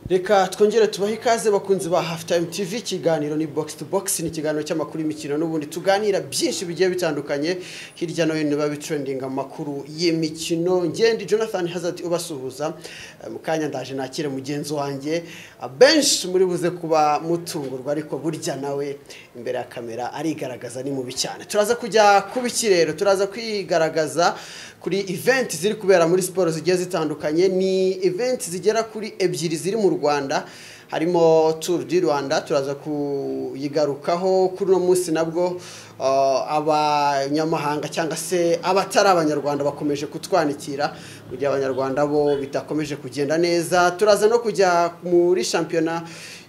reka twongere tubahe ikaze bakunzi ba hafu tayime tivi ikiganiro ni bogisi tu bogisi ni ikiganiro cy'amakuru y'imikino n'ubundi tuganira byinshi bigiye bitandukanye hirya no hino biba bitrendinga amakuru y'imikino ngende jonathan hazard ubasuhuza Eh, mu kanya ndaje nakire mugenzi wanjye benshi muri buze kuba mutungurwa ariko burya nawe imbere ya kamera arigaragaza ni mubi cyane turaza kujya kuba iki rero turaza kwigaragaza kuri event ziri kubera muri siporo zigiye zitandukanye ni event zigera kuri ebyiri ziri mu rwanda harimo turu di rwanda turaza kuyigarukaho kuri uno munsi nabwo uh, abanyamahanga cyangwa se abatari abanyarwanda bakomeje kutwanikira mu gihe abanyarwanda bo bidakomeje kugenda neza turaza no kujya muri shampiyona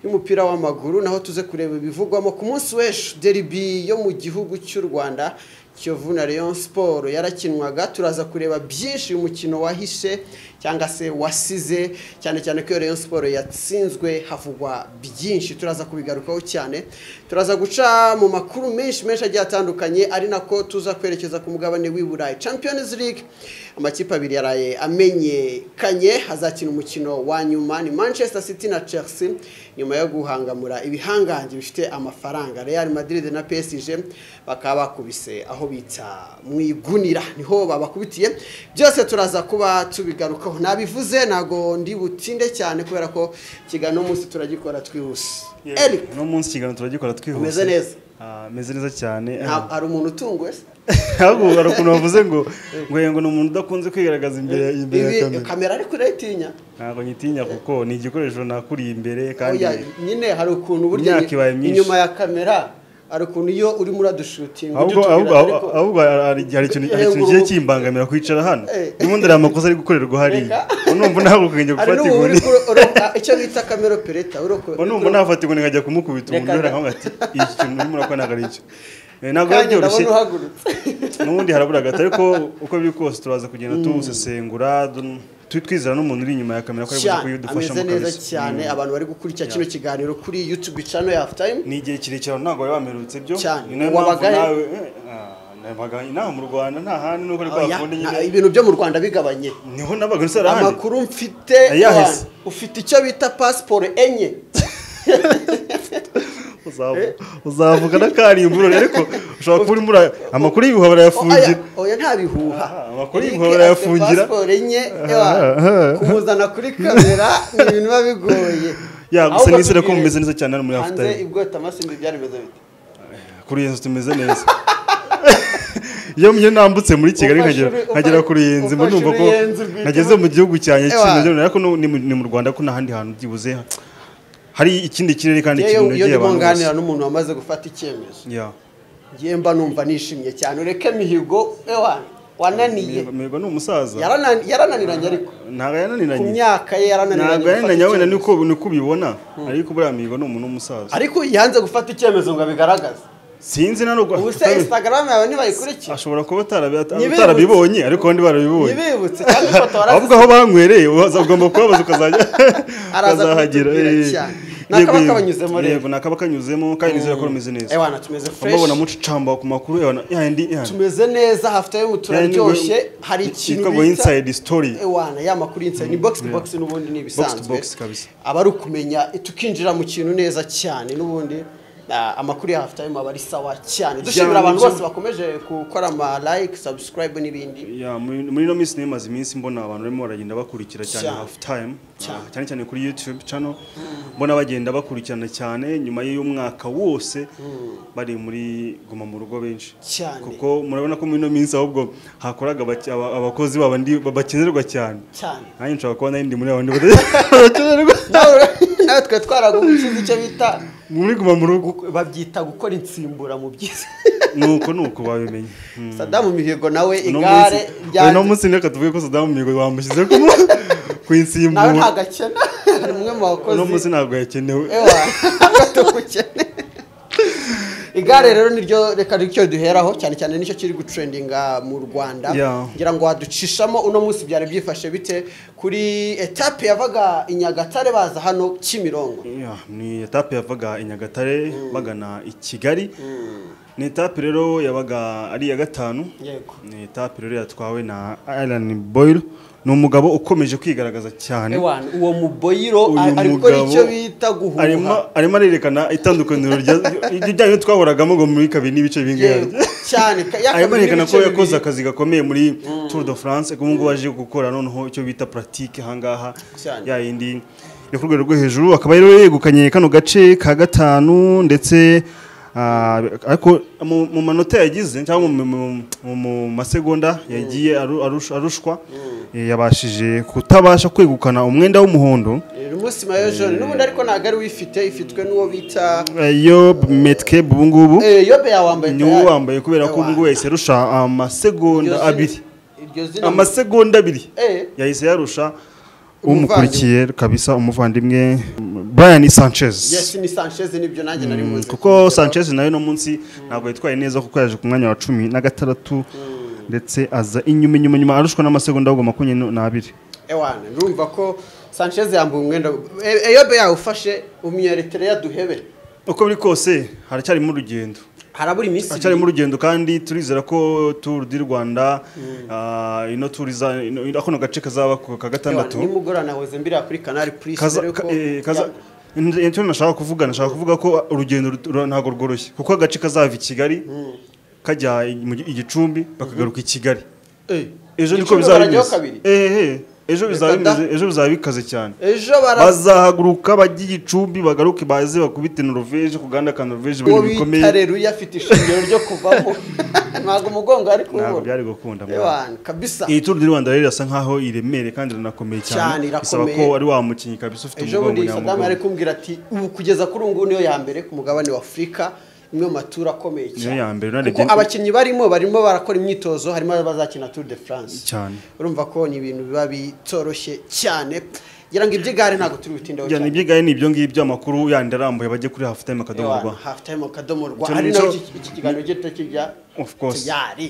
y'umupira w'amaguru naho tuze kureba ibivugwamo ku munsi w'ejo deribi yo mu gihugu cy'u rwanda kiyovu na leon siporo yarakinwaga turaza kureba byinshi uyu mukino wahishe cyangwa se wasize cyane cyane ko iyo leon siporo yatsinzwe havugwa byinshi turaza kubigarukaho cyane turaza guca mu makuru menshi menshi agiye atandukanye ari nako tuza kwerekeza ku mugabane w'i burayi champions league amakipe abiri yaraye amenyekanye hazakina umukino wa nyuma ni manchester city na chelsea nyuma yo guhangamura ibihangange bifite amafaranga real madrid na psg bakaba bakubise aho bita mu igunira niho babakubitiye byose turaza kuba tubigarukaho nabivuze ntabwo ndi butinde cyane kubera ko ikiganiro uno munsi turagikora twihuse eric uno munsi ikiganiro turagikora twihuse Umeze neza? Ah, meze neza cyane nta- hari umuntu utungwe se ahubwo hari ukuntu bavuze ngo ngo ngo ni umuntu udakunze kwigaragaza imbere imbere ya ibi kamera kamera ariko urayitinya ntabwo nyitinya kuko ni igikoresho nakuriye imbere kandi Oya, nyine hari ukuntu burya Imyaka ibaye myinshi. inyuma ya kamera hari ukuntu iyo urimo uradushutinga ahubwo udutubwira, ahubwo ariko- ahubwo hari hari ikintu hari ikintu kigiye kimbangamira kwicara hano Eh. ndimo ndari amakosa ari gukorerwa hariya unumva nahagukenge hari gufata n'ubu inkoni uri kuro- uro- icyo bita kamera opereta uroko- unumva nafata inkoni nkajya kumukubita umuntu Reka yari da. nkaho ati iki kintu urimo urakora ntabwo ari icyo Eh, ntabwo biba kandi ndabona byoroshye uhagurutse n'ubundi harabura gato ariko uko biri kose turaza kugenda tuwusesengura dun- tu- twizera n'umuntu uri inyuma ya kamera ko aribuze cyane ameze kuyidufashamo neza kabisa cyane abantu bari gukurikira kino kiganiro kuri youtube channel ya time ni igihe kirekire abantu ntabwo bari bamerutse byo Cyane. ni nayo mpamvu Wabaga he? nawe eh, nabaga inaha mu rwanda nta handi nuko ariko Oya, hakonde nta- nyine ibintu byo mu rwanda bigabanye niho nabaga nsara handi amakuru mfite Ayahise. Yohani, ufite icyo bita pasiporo enye uzavuga n'akarimburiro ariko ushobora kuba urimo ura- amakuru y'ibihwa barayafungira Oya, oya nta bihuha Ah, amakuru Eric y'inkorora yafungira. afite pasiporo enye Ah, Yohani, ah. kumuzana kuri kamera ni ibintu biba bigoye ya gusa Ahubwo n'izere ko tubwire, mumeze neza cyane hano muri hanze afutayi ibwota amasimbi byari bimeze bite kuri iyi nzu tumeze neza iyo mye nambutse muri kigali Ufashe nkagera uri- ufa- nkagera kuri iyi nzu mba ufashe numva ko uri iyi nzu bwite. nageze mu gihugu cyanjye Ewa. cy'imeze neza ariko no- ni mu- ni mu rwanda ko nta handi hantu byibuze hari ikindi kirere kandi Njyewe iyo kinogeye ndimo abantu bose nganira n'umuntu wamaze gufata icyemezo Ya. ngiye mba numva nishimye cyane ureke mihigo ewa wananiye Mihigo ni umusaza Yaranani- yarananiranye ariko ntabwo ku yananiranye myaka ye yarananiranye ntabwo gufata yananiranye wenda icyemezo. niko niko ubibona ariko buriya mihigo ni umuntu w'umusaza ariko yanze gufata icyemezo ngo abigaragaze sinzi na nubwo ubu se instagram yawe ntibayikurikiye ashobora kuba utarabi- Ntibibutse. utarabibonye ariko abandi barabibonye ntibibutse cyangwa ifoto ahubwo warazise aho banywereye uza- ugomba kubabaza ukazajya Araza ukazahagera kutubwira eh. cyane. Ni akaba Yego, kabanyuzemo rero. yego ni akaba kanyuzemo kandi nizera ko rumeze neza ewana tumeze amabona fresh mucicamba ku makuru ewana yandi yandi tumeze neza hafite yo turaryoshye hari ikintu cyitwa ngo inside story ewana ya makuru y'insani ni box to box n'ubundi ni Box ibisanzwe to box kabisa. aba ari ukumenya tukinjira mu kintu neza cyane n'ubundi ah, amakuru ya hafi time aba ari sawa cyane dushimira abantu byo. bose bakomeje gukora ama like subscribe n'ibindi Ya, muri muri ino minsi nimaze iminsi mbona abantu barimo baragenda bakurikira cyane Cyane. half time Cyane. Ah, cyane cyane kuri youtube channel mbona bagenda bakurikirana cyane nyuma y'umwaka wose bari muri guma mu rugo benshi Cyane. kuko murabona ko muri ino minsi ahubwo hakoraga abaki- aba- abakozi babandi ba- bakenerwa cyane cyane nanjye nshobora kuba nari ndi muri abandi bakenerwa Nawe- nawe twe twaragushyize icyo bita muri guma mu rugo gu- babyita gukora insimbura mu byiza nuko nuko babimenye Mm. sadamu mihigo nawe Uno igare munsi- ryanze. uno munsi reka tuvuge ko sadamu mihigo bamushyize ku ku nawe nta insimbura gakena hari umwe mu bakozi uno munsi ntabwo yakenewe ewa tukukene igare rero niryo reka ricyo duheraho cyane cyane nicyo kiri gutrendinga mu rwanda Yeah. ngira ngo waducishamo uno munsi byari byifashe bite kuri etape yavaga i nyagatare baza hano kimirongo Ya, ni etape yavaga i nyagatare bagana i kigali ni etape rero yabaga ari iya gatanu yego ni etape rero yatwawe na Alan Boyle ni umugabo ukomeje kwigaragaza cyane ewana uwo muboyiro uyu ari gukora mugabo icyo bita guhuha arimo arimo arerekana itandukaniro rya- ry'ibyo twahoragamo ngo muri kabiri n'ibice bingahe Yewe, cyane ka- ya arimo kabiri arerekana n'ibice ko yakoze bibiri. akazi gakomeye muri tour de france ubu ngubu aje gukora noneho icyo bita pratique ahangaha Cyane. ya yindi yo ku rwego rwo hejuru akaba rero yegukanye kano gace ka gatanu ndetse ah, ariko mu mu manota yagize cyangwa mu- mu- mu- mu masegonda yagiye aru- arusha- arushwa eh, yabashije kutabasha kwegukana umwenda w'umuhondo uyu munsi mayo jone n'ubundi ariko ntabwo ari wifite ifitwe n'uwo bita eh, yob metke ubu ngubu Eh, yobe yawambaye ni tayari. uwo wambaye kubera ko ubu ngubu yahise arusha Iryo amasegonda zina- abiri iryo zina amasegonda abiri Eh, yahise yarusha Umuvandimwe. umukurikiye kabisa umuvandimwe Brian Sanchez yes ni sanchez nibyo nanjye nari muzi kuko Sanchez nawe no munsi ntabwo yitwaye neza kuko yaje ku mwanya wa cumi na gatandatu ndetse aza inyuma inyuma inyuma arushwa n'amasegonda ahubwo makumyabiri n'abiri ewana ndumva ko sanchez yambaye umwenda E- eyobe yawufashe umwiyeretere yaduhebe uko biri kose haracyarimo urugendo harabura iminsi ibiri. haracyarimo urugendo kandi turizera ko tour du Rwanda ah, ino tour iza ino- ino- kano gace kazaba ku ka gatandatu Ewana, nimugoroba nahoze mbirira kuri canal plus kaza dore ko- ka- eh, kaza icyo nashaka kuvuga nashaka kuvuga ko urugendo rut- ru- ntabwo rworoshye kuko agace kazava i kigali kajya i- mu gi- i gicumbi bakagaruka i kigali Eh, ejo niko Gicumbi bizaba barajyaho bimeze kabiri. Eh, eh, ejo bizaba Reka da. bimeze ejo bizaba bikaze cyane ejo bara bazahaguruka bajye i gicumbi bagaruke baze bakubite norvege ku gahanda ka norvege uwo ibintu bita bikomeye reruya afite ishingiro ryo kuvamo ntabwo umugongo ari ntabwo kuwubona byari gukunda mwana. ewana kabisa iyi turu di rwanda rero irasa nkaho iremereye kandi iranakomeye Cyane, cyane irakomeye. bisaba ko ari wa mukinnyi kabisa ufite ejo umugongo bundi sadamu nyamugongo yari kumbwira ati ubu kugeza kuri ubu ngubu niyo ya mbere ku mugabane wa afurika imwe mu maturo akomeye Niyo ya mbere, unarebye- kuko abakinnyi barimo barimo barakora imyitozo harimo abazakina tour de france cyane urumva ko ni ibintu biba bitoroshye cyane ngira ngo iby'igare ntabwo turi butindeho Jyana cyane ibyigaye ni ibyo ngibyo amakuru yandi arambuye bajye kuri half time akadomo Ewana, rwa half time akadomo rwa Cyane ari naho nicyo- iki- iki kiganiro gito kijya Of course. tayari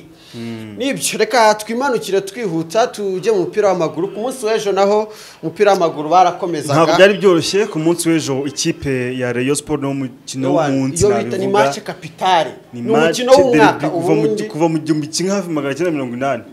nibyo reka twimanukire twihuta tujye mu mupira w'amaguru ku munsi w'ejo naho umupira w'amaguru ntabwo barakomezaga byari byoroshye ku munsi w'ejo ikipe ya Rayon Sport no mukino w'umunsi iyo bita ni nabivuga match kapitari ni ni match umukino w'umwaka derby kuva mu ubundi kuva mu gihumbi kimwe hafi magana cyenda mirongo inani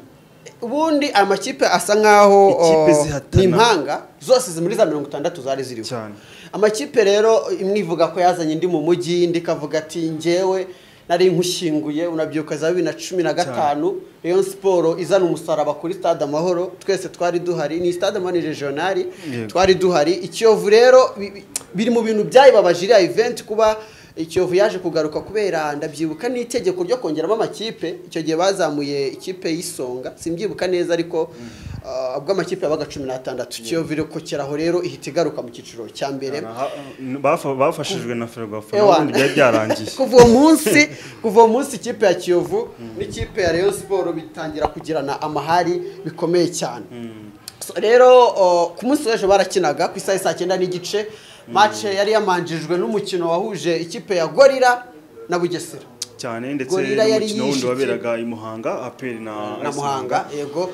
ubundi amakipe asa nkaho Ikipe oh, ni zihatana. impanga zose zi muri za mirongo itandatu zari ziriho Cyane. amakipe rero imwe ivuga ko yazanye indi mu mujyi indi ikavuga ati njyewe nari nkushyinguye unabyuka za bibiri na cumi na gatanu Rayon Sport izana umusaraba kuri stade amahoro twese twari duhari ni stade amahoro ni regionali Yego. twari duhari ikiyovu rero bi- bi- biri mu bintu byayibabaje iriya event kuba ikiyovu yaje kugaruka kubera ndabyibuka n'itegeko ryo kongeramo amakipe icyo gihe bazamuye ikipe y'isonga simbyibuka neza ariko ah, ubwo amakipe yabaga cumi n'atandatu ikiyovu rero ko keraho rero ihita igaruka mu cyiciro cya mbere Aha, bafa- bafashijwe na Ferwafa Ewa. n'ubundi byari byarangiye kuva uwo munsi kuva uwo munsi ikipe ya kiyovu n'ikipe ya Rayon Sport bitangira kugirana amahari bikomeye cyane So, rero o, ku munsi w'ejo barakinaga ku isaha ya saa cyenda n'igice match yari yamanjijwe n'umukino wahuje ikipe ya gorira na bugesera cyane ndetse Gorilla yari n'umukino wundi yishe waberaga i Muhanga APR na na AS muhanga yego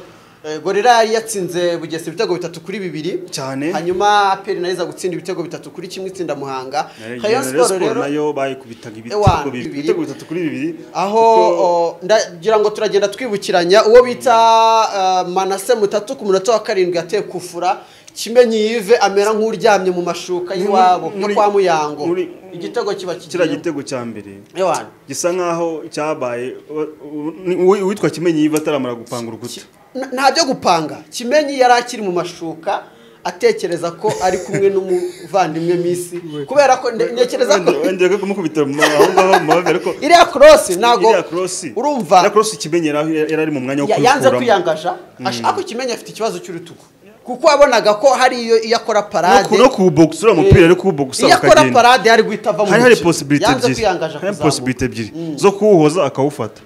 Eh, gorira yari yatsinze bugesera ibitego bitatu kuri bibiri Cyane. hanyuma aperi nayo iza gutsinda ibitego bitatu kuri kimwe itsinda muhanga Rayon Rayon Sport Sport rero nayo bayikubitaga Ewa, ibitego bibiri- bibiri. ibitego bitatu kuri bibiri aho o, ndagira ngo turagenda twibukiranya uwo bita uh, manase mutatu ku munota wa karindwi yateye kufura kimenyi yive amera nk'uryamye mu mashuka Muri- y'iwabo yo muri- kwa muyango muri- igitego kiba kiriya kigiye gitego cya mbere Ewana, gisa nkaho cyabaye u- u- ni- uwi- uwitwa kimenyi yiva ataramara gupanga urukuta n- nta byo gupanga kimenyi yari akiri mu mashuka atekereza ko ari kumwe n'umuvandimwe misi kubera ko nde- ntekereza ko wenda ko kumukubita mu- aho ngaho mu mavi ariko iriya korosi ntabwo iriya cross- urumva iriya cross kimenyi yari aho- yari ari mu mwanya wo Ya- yanze kuyikuramo kwiyangaja ashaka ko Kimenyi afite ikibazo cy'urutugu kuko wabonaga ko hari iyo iyo akora no parade ku- no kuwubogisa uriya mupira ari kuwubogisa iyo akora ukagenda parade yari guhita ava mu hari hari mukino. posibilite yanze ebyiri kwiyangaja hari kuzamuka. posibilite ebyiri zo kuwuhoza akawufata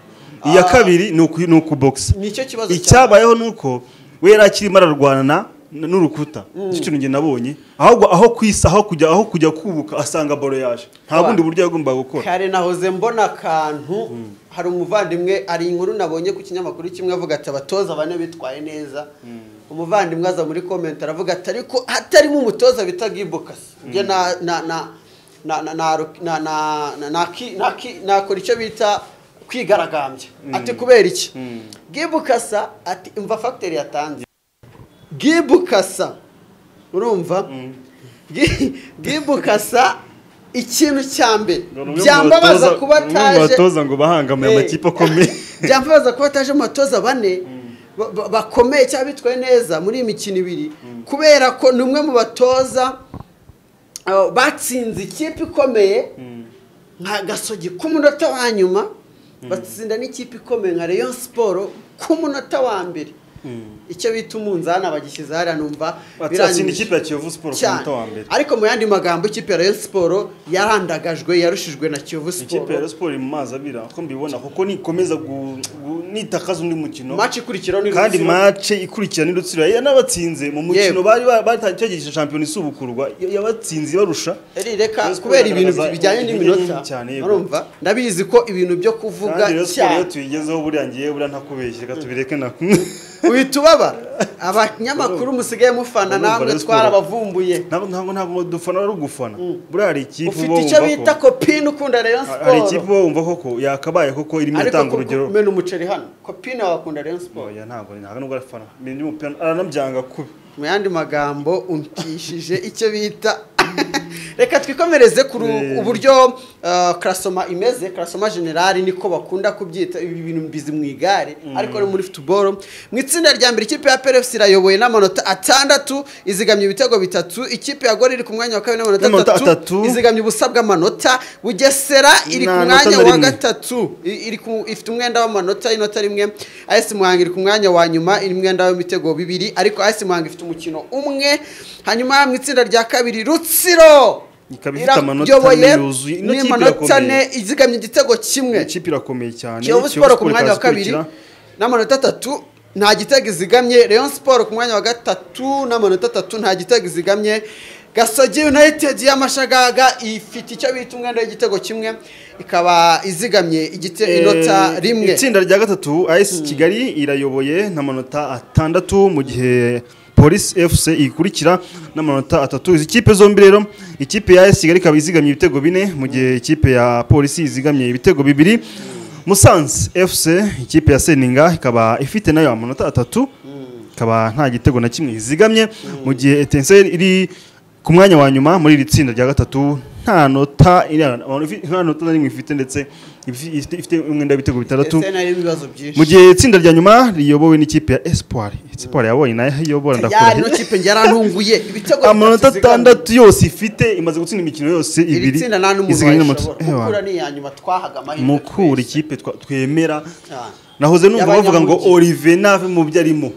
iya kabiri ni uku- ni ukubogisa nicyo kibazo cyane icyabayeho ni uko we yari akirimo ararwana n- n'urukuta icyo kintu njye nabonye ahubwo aho kwisa aho kujya aho kujya kubuka asanga balo yaje nta Abana. bundi buryo yagombaga gukora kare nahoze mbona akantu hari umuvandimwe ari inkuru nabonye ku kinyamakuru kimwe avuga ati abatoza bane bitwaye neza umuvandimwe aza muri komenti aravuga ati ariko hatarimo umutoza bita gibokasi njye na na na na- na- na- na- na- na- naki- naki- nakora icyo bita kwigaragambya ati kubera iki gibukasa ati umva fagiteri yatanze gibukasa urumva Gi- gibukasa ikintu cya mbere byambabaza kuba ataje batoza ngo bahangamiye Eh, amakipe akomeye byambabaza kuba ataje mu batoza bane ba- ba- bakomeye cyangwa bitwaye neza muri iyi mikino ibiri kubera ko ni umwe mu batoza uh, batsinze ikipe ikomeye nka gasogi ku munota wa nyuma batsinda n'ikipe ikomeye nka Rayon Sport ku munota wa mbere icyo bita umunzani abagishyize hariya numva batsinda biranyuze. ikipe ya kiyovu siporo ku Cyane. munota wa mbere ariko mu yandi magambo ikipe ya Rayon Sport yarandagajwe yarushijwe na Kiyovu ikipe ya Sport siporo iri mu mazi abira uko mbibona kuko nikomeza gu- gu- nitakaza undi mukino match ikurikiraho ni kandi Rutsiro. mace ikurikira n'irutsiro yanabatsinze mu mukino Yego. bari batangiye shampiyona isubukurwa ya- yabatsinze ibarusha Eri reka Rayon Sport kubera ibintu iragaragaza bijyanye intege n'iminota nke cyane, yego. urumva ndabizi ko ibintu byo kuvuga kandi rero siporo iyo cyane tuyigezeho buriya ngiye buriya ntakubeshye reka tubireke na uhita ubabara abanyamakuru musigaye mufana Urumva namwe Rayon Sport. twarabavumbuye ntabwo ntabwo ntabwo dufana ari ugufana buriya hari ikipe ufite uba icyo wumva bita ko- kopine ukunda Rayon hari ikipe Sport uba wumva koko yakabaye koko irimo ariko iratanga ku- urugero kumena umuceri hano kopine wakunda Rayon Sport oya ntabwo ntabwo nubwo arafana ibintu by'umupira aranabyanga kubi mu yandi magambo umpishije icyo bita reka twikomereze ku ru- uburyo uh, karasoma imeze karasoma generali niko bakunda kubyita ibi bintu mbizi mu igare ariko no muri futuboro mu itsinda rya mbere ikipe ya perefusi irayoboye n'amanota atandatu izigamye ibitego bitatu ikipe ya gori iri ku mwanya wa kabiri n'amanota N'amanota atatu atatu. izigamye ubusa bw'amanota bugesera iri ku Nta mwanya nota na wa rimwe. gatatu I- iri ku- ifite umwenda w'amanota y'inota rimwe AS Muhanga iri ku mwanya wa nyuma iri umwenda w'ibitego bibiri ariko AS Muhanga ifite umukino umwe hanyuma mu itsinda rya kabiri Rutsiro Ikaba ifite amanota irayoboye ane yuzuye. Ino kipe n'amanota irakomeye. ne izigamye igitego kimwe ikipe irakomeye cyane Kiyovu Kiyovu Sport ku mwanya wa ikaza kabiri ikurikira. n'amanota atatu nta gitego izigamye Rayon Sport ku mwanya wa gatatu n'amanota atatu nta gitego izigamye Gasogi United y'amashagaga ifite icyo bita umwenda w'igitego kimwe ikaba izigamye igite inota Eh, rimwe itsinda rya gatatu AS Kigali irayoboye n'amanota atandatu mu gihe Police FC ikurikira n'amanota atatu izi kipe zombi rero ikipe ya AS Kigali ikaba izigamye ibitego bine mu gihe ikipe ya Police izigamye ibitego bibiri Musanze FC ikipe ya Seninga ikaba ifite nayo amanota atatu ikaba nta gitego na kimwe izigamye mu gihe Etincelle iri ku mwanya wa nyuma muri iri tsinda rya gatatu nta nota iri- nta nota na rimwe ifite ndetse ifi- ifite ifite umwenda w'ibitego bitandatu ndetse n'ayo ibibazo byinshi mu gihe itsinda rya nyuma riyobowe n'ikipe ya Espoir Espoir yabonye nayo iyobora yari no ndakurahiye kipe yarantunguye ibitego amanota bitatu izigamye. atandatu yose ifite imaze gutsinda imikino yose iri ibiri tsinda nta n'umuntu izigamye n'amanota- wayishobora Ewa. mukura ni iya nyuma twahaga amahirwe mukura twese. ikipe twa- twemera Cyane. nahoze numva bavuga ngo Y'abanyamugi. Olivier nave mu byo arimo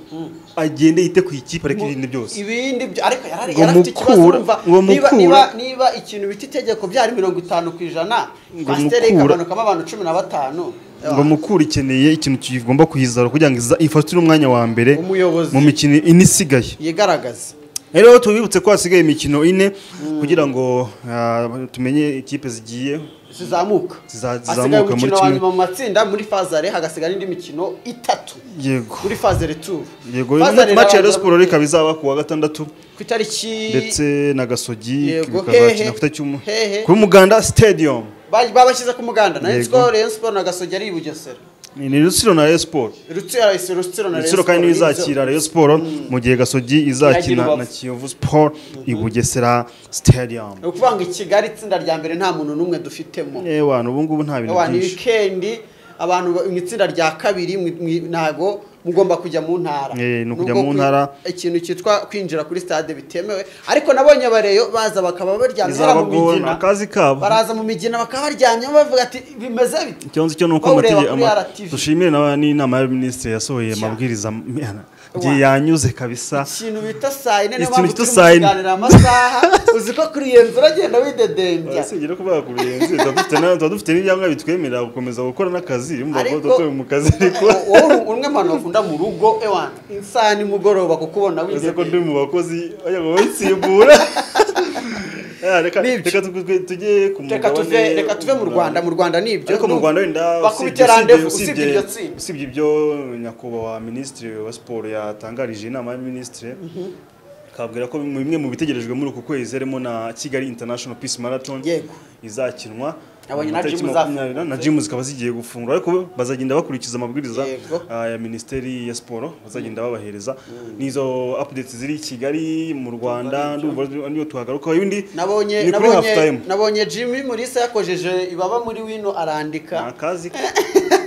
agende yite ku ikipe ariko irinde byose ibindi byo ariko yarari Ngo yarafite ikibazo mukura- urumva ngo niba mukura- niba niba ikintu bita itegeko byari mirongo itanu ku ijana Ngo kwasiteri mukura- ikamanukamo abantu cumi na batanu ngo mukura ikeneye ikintu kigomba kuyizara kugira ngo iza- ifatire umwanya wa mbere Umuyobozi. mu mikino ine isigaye yigaragaze rero tubibutse ko hasigaye imikino ine kugira ngo ah, tumenye ikipe zigiye zizamuka Ziza- zizamuka hasigaye muri umukino wa kimwe. nyuma mu matsinda muri fazare hagasigara indi mikino itatu yego kuri fazare tubu yego mace ya Rayon Sports ikaba izaba ku wa gatandatu ku itariki ndetse na gasogi Yego, hehe, bikazakina ku itariki y'umu- hehe. kuri muganda stadium ba- babashyize ku muganda na Yego. Rayon Rayon Sport na Gasogi ari i Bugesera ni rutsiro na Rayon Sports Rutsiro Rutsiro na Rayon rutsiro kandi Sport, n'izakira Rayon Sports mu gihe gasogi Iragira izakina Rubavu. na Kiyovu Sport i Bugesera stadium ni ukuvuga ngo i Kigali itsinda rya mbere nta muntu n'umwe dufitemo ewana ubu ngubu nta bintu Ewa, ni byinshi wikendi abantu ba- mu itsinda rya kabiri mwi- mwi- ntago mugomba kujya mu ntara Eh, ni Nubwo ukujya mu kwi- ntara. ikintu cyitwa kwinjira kuri stade bitemewe ariko nabonye abareyo baza bakaba baryamye hariya mu izabagora ni migina akazi kabo baraza mu migina bakaba baryamye bavuga ati bimeze bite ikibazo cyo ni uko Bawureba amatege- kuri ama- RTV. dushimire na- n'inama ya minisitiri yasohoye Cyane. amabwiriza igihe yanyuze kabisa ikintu bita saa yine niyo Ikintu mpamvu bita turi mu saa yine. kiganiro amasaha uzi ko kuri iyo nzu uragenda widedembya si rero kuba yakubirenze tuba dufite na- tuba dufite n'ibyangombwa bitwemerera gukomeza gukora n'akazi urumva ko Ariko- tuba turi mu kazi ariko wowe uri umwe mu bantu bakunda mu rugo ewa isaha nimugoroba kukubona uzi ko widedembya ndi mu bakozi ajya ngo bayisimbura Ya, reka Nibyo. reka tu- tu- tujye ku reka tuve reka tuve mu Rwanda mu Rwanda ni ibyo ariko mu Rwanda wenda bakubite randevu usibye iryo tsinda usibye ibyo nyakubahwa minisitiri wa siporo yatangarije inama ya minisitiri kabwira ko bimwe mu bitegerejwe muri uku kwezi harimo na kigali international peace marathon Yego. izakinwa Abonye na amatariki gym makumyabiri na- na gym zikaba zigiye gufungura ariko bazagenda bakurikiza amabwiriza Yego. ah, ya minisiteri ya siporo bazagenda babahereza n'izo updates ziri i kigali mu rwanda ndumva niyo tuhagaruka ibindi nabonye ni kuri half time nabonye nabonye jimmy mulisa yakojeje ibaba muri wino ni arandika akazi ke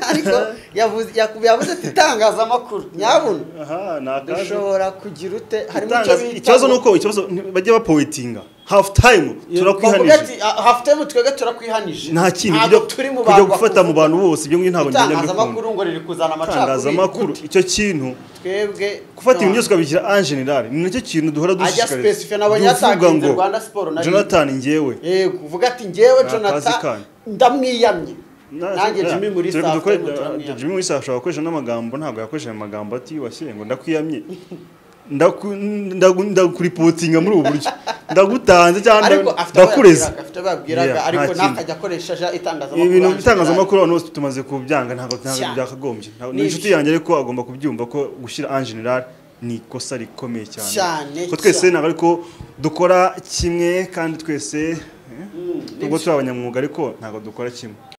ariko yavuze yaku- yavuze ati itangazamakuru nyabuna aha ni akazi dushobora kugira ute harimo icyo Itangaza- bita ikibazo ni uko ikibazo ni- bajya bapowetinga half time bavuga turakwihanije ati "Ah, half time twebwe turakwihanije nta kintu ntabwo kujya turi mu kujya bantu gufata mu bakuvuga. bantu bose ibyo ngibyo ntabwo njyana itangazamakuru ngo riri kuzana amacakubiri itangazamakuru icyo kintu twebwe gufata ibintu no. byose ukabishyira en general ni nacyo kintu duhora specify, nabonye Duvuga yatangiye ngo, Rwanda Sport na- Jonathan njyewe Eh, kuvuga ati njyewe Ni akazi jonathan kanyu. ndamwiyamye nanjye jimmy muri Turi saa dukore- tanu turamwiyamye Jimmy Mulisa ashobora gukoresha n'amagambo ntabwo yakoresha ayo magambo ati washyire ngo ndakwiyamye Ndaku- ndagu- ndakuripotinga muri ubu buryo ndagutanze cyangwa ariko nda- afite ndakureze abayabyiraga afite abayabyiraga Yeah, ariko nta kintu. ntakajya akoresha ja- itangazamakuru ibintu aje bitangazamakuru abantu bose tumaze kubyanga ntabwo ntabwo Cyane. byakagombye Ntabwo- Ni ni inshuti ibi- yanjye ariko agomba kubyumva ko gushyira en general ni ikosa rikomeye cyane Cyane, ko twese cyane. ntabwo ariko dukora kimwe kandi twese eh, ni nubwo turi abanyamwuga ariko ntabwo dukora kimwe